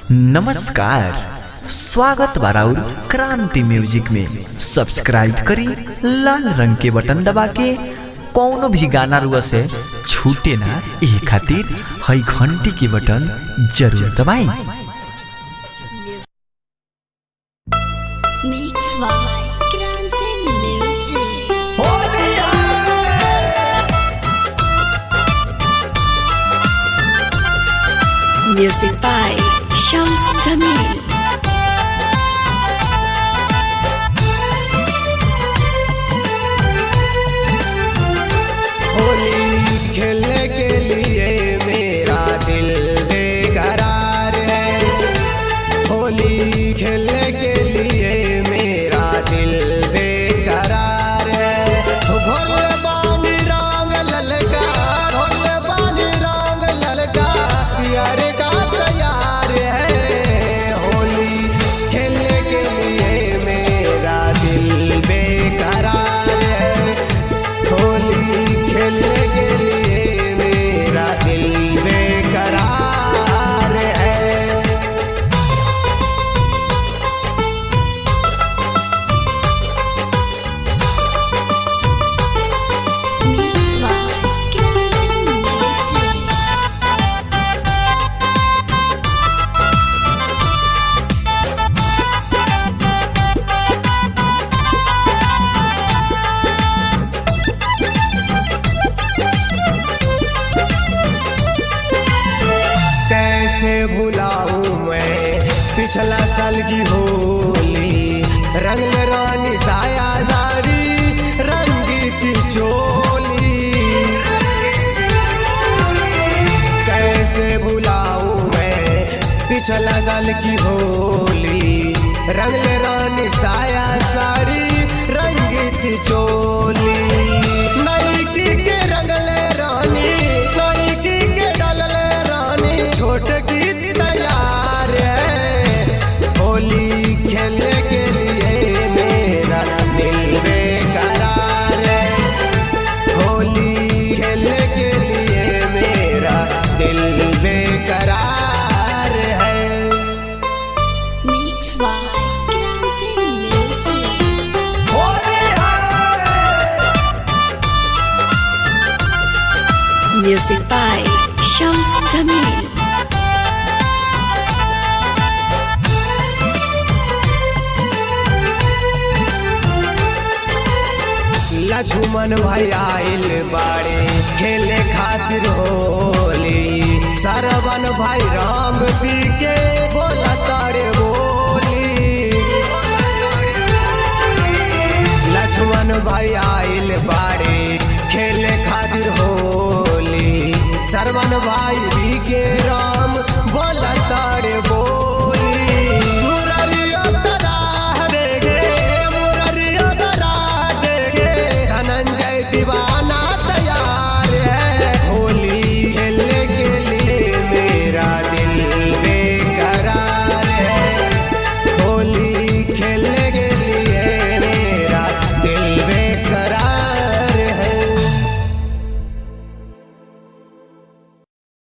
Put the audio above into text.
नमस्कार स्वागत बाराउर क्रांति म्यूजिक में सब्सक्राइब करी लाल रंग के बटन दबा के कौनो भी गाना रुआ से छूटे ना ये खातिर हई घंटी के बटन जरूर दबाई Mix by Grande Music. Music by Shams Jamil. Holi खेलने के लिए मेरा दिल बेकरार है होली खेलने के लिए मेरा दिल बेकरार है भोले बानी रंग ललका भोले बानी रंग ललका यार का तैयार है होली खेलने के लिए मेरा दिल बेकरार है होली खेलने के लिए मेरा दिल बेकरार है Mix by Grande Music. कैसे भुलाऊं मैं पिछला साल की होली रंग रानी साया साड़ी रंगी की चोली कैसे भुलाऊं मैं पिछला साल की होली रंग रानी साया साड़ी रंगी की चोली नईकी के रंगले रानी नईकी के डलले रानी छोट की तैयार है होली खेलने के लिए मेरा दिल बेकरार है होली खेलने के लिए मेरा दिल बेकरार है Mix by Grande Music. Music by Shams Jamil. Lakshman भाई आइल बाड़े खेले खातिर होली सरवन भाई राम पी के